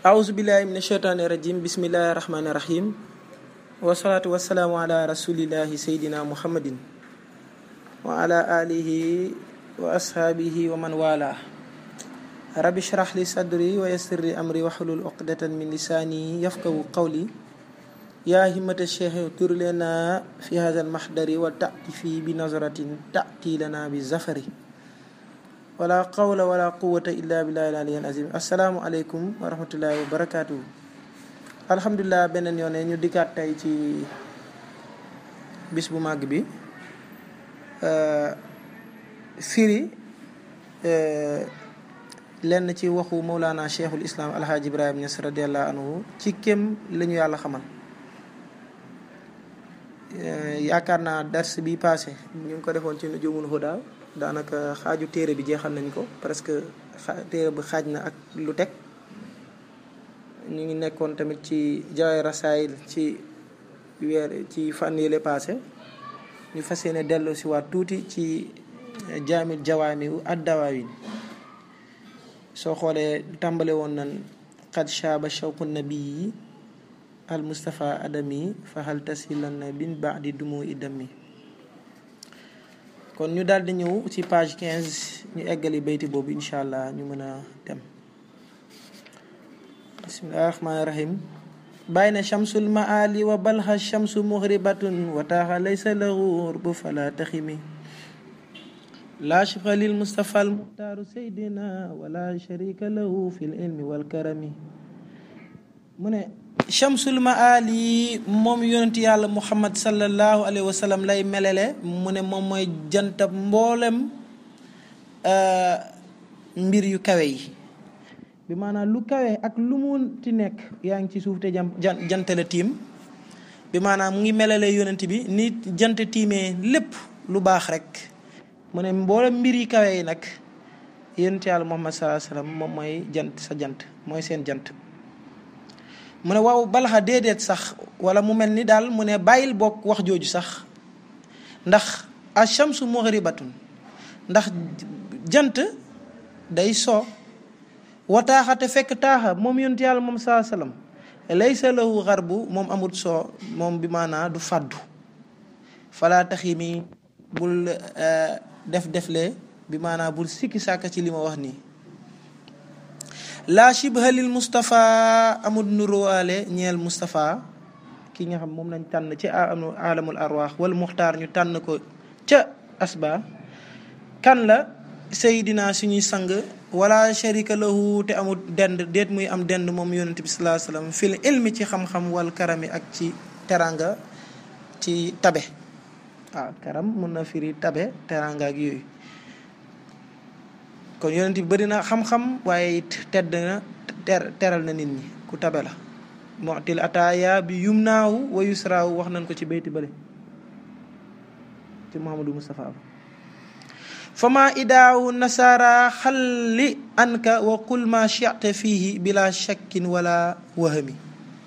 أعوذ بالله من الشيطان الرجيم بسم الله الرحمن الرحيم والصلاة والسلام على رسول الله سيدنا محمد وعلى آله وأصحابه ومن والاه رب اشرح لي صدري ويسر لي أمري واحلل عقدة من لساني يفقهوا قولي يا همة الشيخ تر لنا في هذا المحضر وتأتي في بنظرة تأتي لنا بالزفر wala qawla wala quwata illa billahi al-ali al-azim asalaamualeykum wa rahmatullahi wa barakaatu. alhamdulilah beneen yoon ñu dikkaat tey ci bis bu màgg bi firi lenn ci waxu Mawlana cheikhul islam alhaaji Ibrahima Niass radiallahu anhu ci kem la ñu yàlla xamal yaakaar naa dars bi passé ñu ngi ko defoon ci Nujumul Huda daanaka xaaju téere bi jeexal nañ ko presque téere bi xaaj na ak lu teg ñu ngi nekkoon tamit ci jawaay rasaayil ci weer ci fan yële passé ñu fas yéene dellu si waat tuuti ci jaamil jawaami wu addawaawin soo xoolee tàmbale woon nan qad shaaba shawqu nabii al mustafa adami fa hal tasilan bin baadi dumu idami kon ñu daal di ñëw ci page 15 ñu eggali bayti boobu incha allah ñu mën a dem bismillahi rahmaani rahim bayna shamsul maali wa balha shamsu mughribatun wa taaxa laysa lahu urbu fala taximi laa shibha lil mustafa al muxtaaru saydina wala sharika lahu fi l ilmi wal karami mu ne chamsul maali moom yonent yàlla muhammad sallallahu alayhi wa sallam lay melele mu ne moom mooy jantab mboolem mbir yu kawe yi bi maanaam lu kawe ak lu mu ti nekk yaa ngi ci suuf te jam jantale tiim bi maanaam mu ngi melale yonent bi ni jant tiimee lépp lu baax rek mu ne mboolem mbir yi kawe yi nag yonent yàlla muhammad sallallahu alayhi wa sallam moom mooy jant sa jant mooy seen jant mu ne waaw balaxa déedéet sax wala mu mel ni daal mu ne bàyyil bokk wax jooju sax ndax achamsu mughribatun ndax jant day soo wa taaxa te fekk taaxa moom yonent yàlla moom saa sallam laysa lahu xarbu moom amut soo moom bi maanaa du fàddu falaa taxi mi bul def defle bi maanaa bul sikki sàkka ci li ma wax nii laa shibha lil Moustapha amul nuróowaale ñeel Moustapha ki nga xam moom lañ tànn ci alamul arwaax wala muxtaar ñu tànn ko ca asba kan la Seydina suñuy sang wala sharika lahu te amul dend déet muy am dend moom yonent bi salaa sallam fil ilmi ci xam-xam wal karami ak ci teranga ci tabe waaw karam mun na firi tabe teranga ak yooyu kon yonent bi bëri na xam-xam waaye it tedd na ter teral na nit ñi ku tabe la motil ataaya bi yum naawu wa yusraawu wax nañ ko ci bayti bële ci Muhammadu Mustafa fama idaawu nasara xalli anka wa qul ma chite fihi bila shakkin wala wahami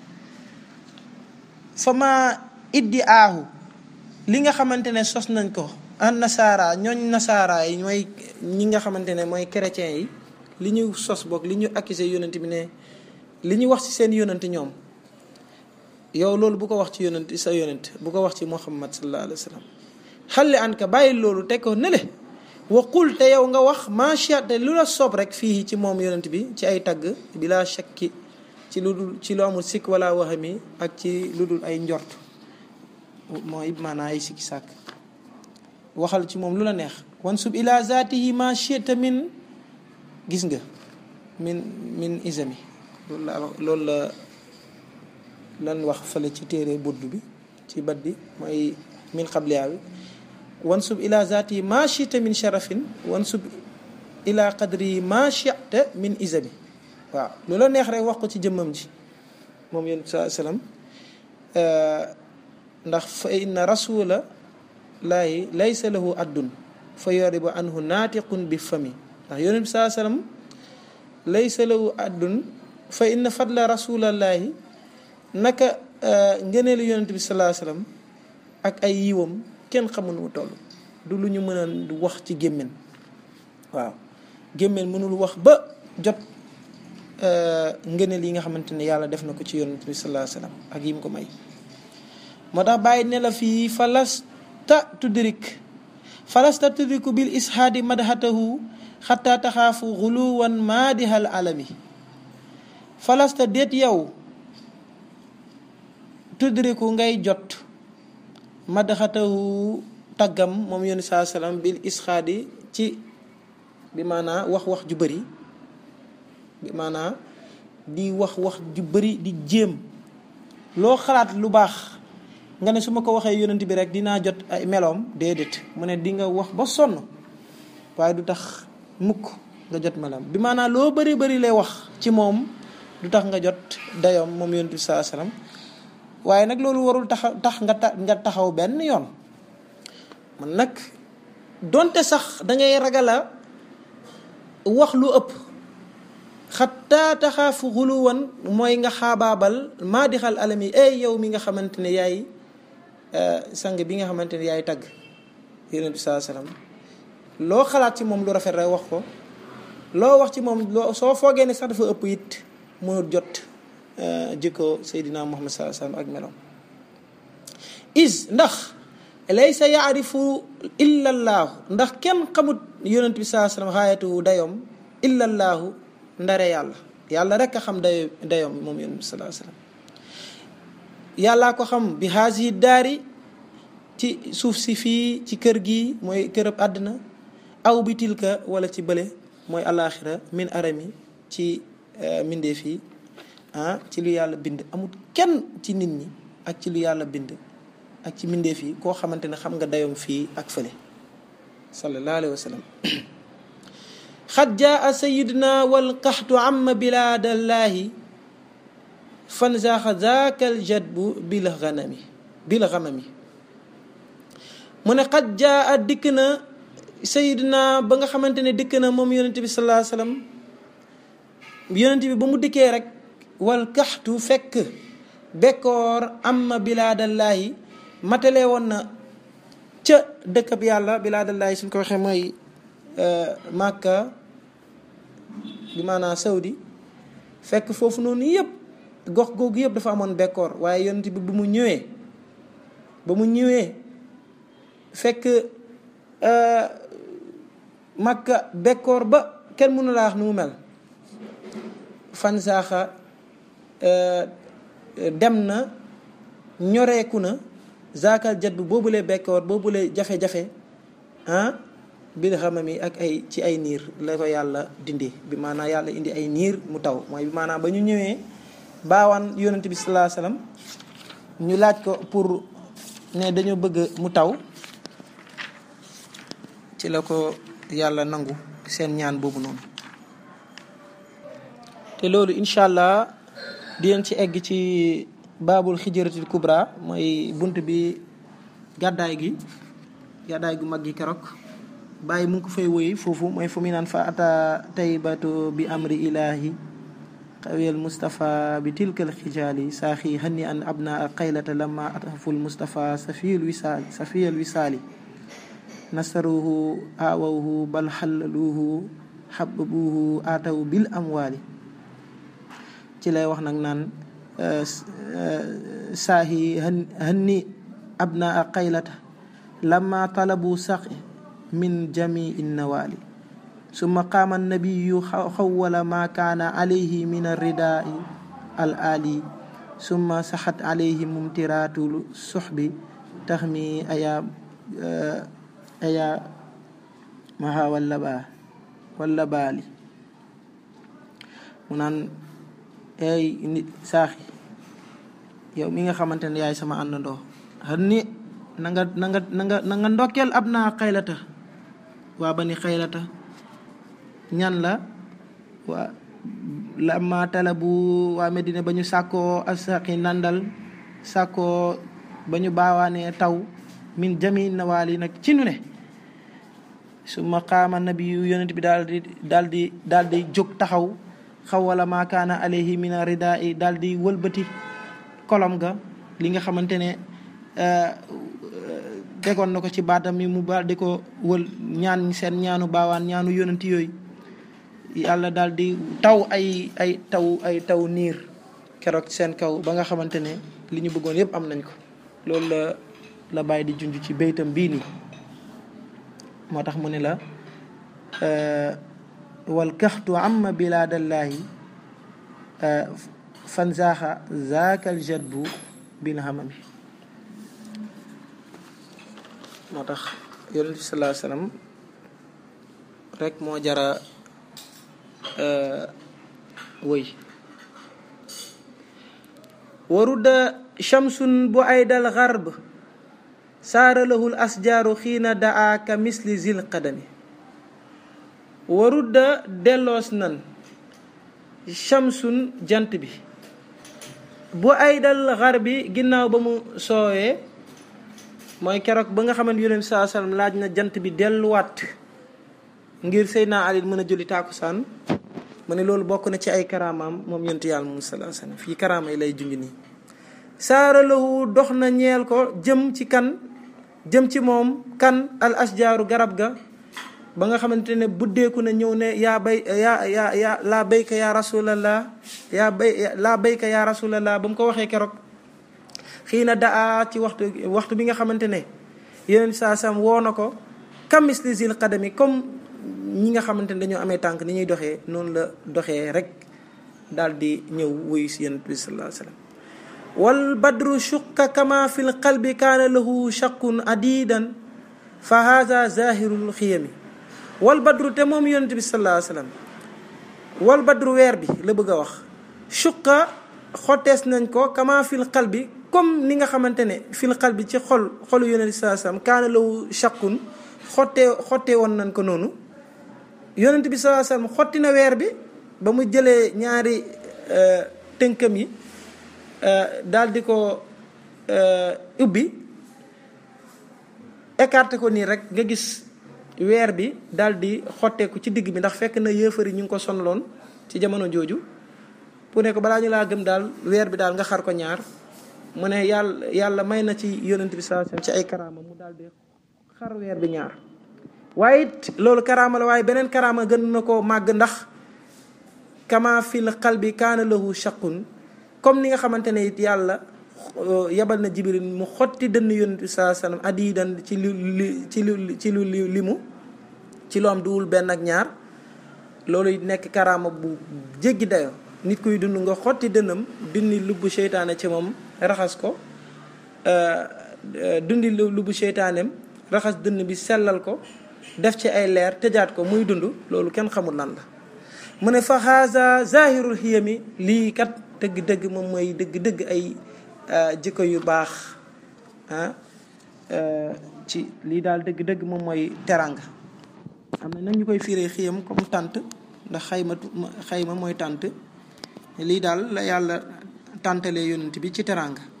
fama iddi aahu li nga xamante ne sos nañ ko an nasaara ñooñ nasaara yi mooy ñi nga xamante ne mooy chrétiens yi li ñu sos boog li ñu accusé yonent bi ne li ñu wax ci seen yonent ñoom yow loolu bu ko wax ci yonent sa yonent bu ko wax ci muhammad sallallahu alayhi wa sallam xalli an ka bàyyi loolu teg ko ne le waqul te yow nga wax macha te lu la soob rek fii ci moom yonent bi ci ay tagg bila shakki ci lu dul ci lu amul sikk wala waxami ak ci lu dul ay njort mooy maanaa ay sikki sàkk waxal ci moom lu la neex wan sub ila zaatihi ma chita min gis nga min min isami loolu la loolu la lan wax fële ci téere budd bi ci bat bi mooy min xabliyaa bi wan sub ila zaatihi ma chita min sharafin wan sub ila qadri ma chita min isami waaw lu la neex rek wax ko ci jëmmam ji moom yéen saa sallam ndax fa inna rasula laayi laysa lahu addun fa yoribu anhu naatiqun bi fami ndax yonent bi saa sallam laysa lahu addun fa inna fadla rasulallaahi naka ngëneelu yonent bi salaa sallam ak ay yiwam kenn xamul nu mu toll du lu ñu mën a wax ci gémmiñ waaw gémmiñ mënul wax ba jot ngëneel yi nga xamante ne yàlla def na ko ci yonent bi sallallahu alayhi wasallam ak yim ko may moo tax bàyyi ne la fii falasta tudrik falasta tudriku bil ishaadi madhatahu xataa taxaafu xuluwan maadihal alami falasta déet yow tudriku ngay jot madhatahu taggam moom yonent saa sallam bil ishaadi ci bi maanaa wax wax ju bëri bi maanaa di wax wax ju bëri di jéem loo xalaat lu baax nga ne su ma ko waxee yonent bi rek dinaa jot ay meloom déedéet mu ne di nga wax ba sonn waaye du tax mukk nga jot meloom bi maanaa loo bëri bëri lay wax ci moom du tax nga jot dayoom moom yonent bi saa sallam waaye nag loolu warul tax tax nga ta nga taxaw benn yoon man nag donte sax dangay ragala wax lu ëpp xataa taxaafu xuluwan mooy nga xaabaabal maa di xal alam yi ay yow mi nga xamante ne yaay sang bi nga xamante ne yaay tagg yonent bi saa salaam loo xalaat ci moom lu rafet rek wax ko loo wax ci moom loo soo foogee ne sax dafa ëpp it mënul jot jikko Seydina Muhammad saa salaam ak meloom is ndax laysa yaarifu illa llaahu ndax kenn xamut yonent bi saa salaam xaayatu dayoom illa llaahu ndare yàlla yàlla rek a xam dayo dayoom moom yonent bi saa salaam yàllaa ko xam bi haasihi daari ci suuf si fii ci kër gi mooy kërëb àddina aw bi tilka wala ci bële mooy alaaxira min arami ci mbindeef yi ah ci lu yàlla bind amul kenn ci nit ñi ak ci lu yàlla bind ak ci mbindeef yi koo xamante ne xam nga dayoom fii ak fële sallallahu alayhi wa sallam xad jaa sayiduna walqaxtu amma bilaadallaahi fan zaaxa zaakal jadbu bil ganami bil ganami mu ne xad jaa dikk na sayiduna ba nga xamante ne dikk na moom yonent bi sallallahu alayhi wa sallam yonent bi ba mu dikkee rek walqaxtu fekk bekkoor amma bilaadallaahi matale woon na ca dëkkab yàlla bilaadallaahi suñ ko waxee mooy Màkka bi maanaa Saudi fekk foofu noonu yëpp gox googu yëpp dafa amoon bekkoor waaye yonent bi bu mu ñëwee ba mu ñëwee fekk Màkka bekkoor ba kenn mënu laa wax nu mu mel fan saaxa dem na ñoreeku na zaakal jat bu boobulee bekkoor boobulee jafe-jafe ah bil xamami ak ay ci ay niir la ko yàlla dindi bi maanaam yàlla indi ay niir mu taw mooy bi maanaam ba ñu ñëwee baawaan yonent bi sallallahu alayhi wasallam ñu laaj ko pour ne dañoo bëgg mu taw ci la ko yàlla nangu seen ñaan boobu noonu te loolu incha allah dinañ ci egg ci baabul xijratil kubra mooy bunt bi gàddaay gi gàddaay gu mag gi keroog bàyyi mu ngi ko fay woy foofu mooy fu mu naan fa ata taybatu bi amri ilahi xawiyal mustapha bi tilkal xijaali saaxi hanni an abna qaylata lama ataful mustapha safiyal wisaali safiyal wisaali nasaruhu awawhu bal xallaluhu xababuhu ataw bil amwaali ci lay wax nag naan saahi hanni abna qaylata lama talabu saqi min jamii nawaali summa qaama annabiyu xawwala ma kaana alayhi min arridaai al ali summa saxat alayhi mumtiraatu suxbi taxmi aya aya maha walla baa walla baali mu naan ay nit saaxi yow mi nga xamante ne yaay sama àndandoo xan ni na nga na nga na nga na nga ndokkeel ab naa xaylata waa bani xaylata ñan la waa lama talabu waa Medina ba ñu sàkkoo asaqi nandal sàkkoo ba ñu baawaanee taw min jami nawaali nag ci nu ne su ma qaama nabiyu yonent bi daal di daal di daal di jóg taxaw xaw wala ma kaana alayhi min rida i daal di wëlbati kolom ga li nga xamante ne tegoon na ko ci baatam mi mu baal di ko wël ñaan seen ñaanu baawaan ñaanu yonent yooyu yàlla daal di taw ay ay taw ay taw niir keroog seen kaw ba nga xamante ne li ñu bëggoon yépp am nañ ko loolu la la bàyyi di junj ci béytam bii nii moo tax mu ne la wal kaxtu amma bilaadallaahi fan zaaxa zaakal jadbu bil hamami moo tax yonent bi salaa sallam rek moo jara woy warudda shamsun bu aydal garb saara lahul asjaaru xiina daa ka misli zil qadami warudda delloos nan shamsun jant bi bu aydal garbi ginnaaw ba mu soowee mooy keroog ba nga xamante yonent bi saa sallam laaj na jant bi delluwaat ngir Seydina Ali mën a julli tàkkusaan mu ne loolu bokk na ci ay karaamaam moom yonent yàlla moom salaa sallam fii karaama yi lay junj nii saara lahu dox na ñeel ko jëm ci kan jëm ci moom kan al asjaaru garab ga ba nga xamante ne buddeeku na ñëw ne yaa bay yaa yaa yaa laa bayka yaa rasulallah yaa bay laa bayka yaa rasulallah ba mu ko waxee keroog xii na daa ci waxtu waxtu bi nga xamante ne yeneen saa sam woo na ko kamis li zil qadami comme ñi nga xamante ne dañoo amee tànk ni ñuy doxee noonu la doxee rek daal di ñëw wuyu si yonent bi sallallahu alayhi wa sallam wal badru shuqa kama fi l qalbi kaana lahu shaqun adidan fa haza zahirul xiyami wal badru te moom yonent bi sallallahu alayhi wa sallam wal badru weer bi la bëgg a wax shuqa xottees nañ ko kama fil qalbi comme ni nga xamante ne fil qalbi ci xol xolu yonent bi sallallahu alayhi wa sallam kaana lahu shaqun xottee xottee woon nañ ko noonu yonent bi sallallahu alayhi wa sallam xotti na weer bi ba mu jëlee ñaari tënkam yi daal di ko ubbi écarté ko nii rek nga gis weer bi daal di xotteeku ci digg bi ndax fekk na yëfari ñu ngi ko sonaloon ci jamono jooju pour ne ko balaa ñu laa gëm daal weer bi daal nga xar ko ñaar mu ne yàlla yàlla may na ci yonent bi sallallahu alayhi wasallam ci ay karaama mu daal di xar weer bi ñaar waaye it loolu karaama la waaye beneen karaama gën na ko màgg ndax kama fil qalbi kaana lahu shaqun comme ni nga xamante ne it yàlla yabal na jibril mu xotti dënn yonent bi saa sallam adidan ci lu ci lu ci lu limu ci lu am duwul benn ak ñaar loolu it nekk karaama bu jéggi dayo nit kuy dund nga xotti dënnam dindi lubbu seytaane ci moom raxas ko dundi lubbu seytaaneem raxas dënn bi sellal ko def ci ay leer tëjaat ko muy dund loolu kenn xamul lan la mu ne fa haza zahirul xiyami lii kat dëgg-dëgg moom mooy dëgg-dëgg ay jikko yu baax ah ci lii daal dëgg-dëgg moom mooy teranga am na nag ñu koy firee xiyam comme tànt ndax xayma xayma mooy tànt lii daal la yàlla tàntalee yonent bi ci teranga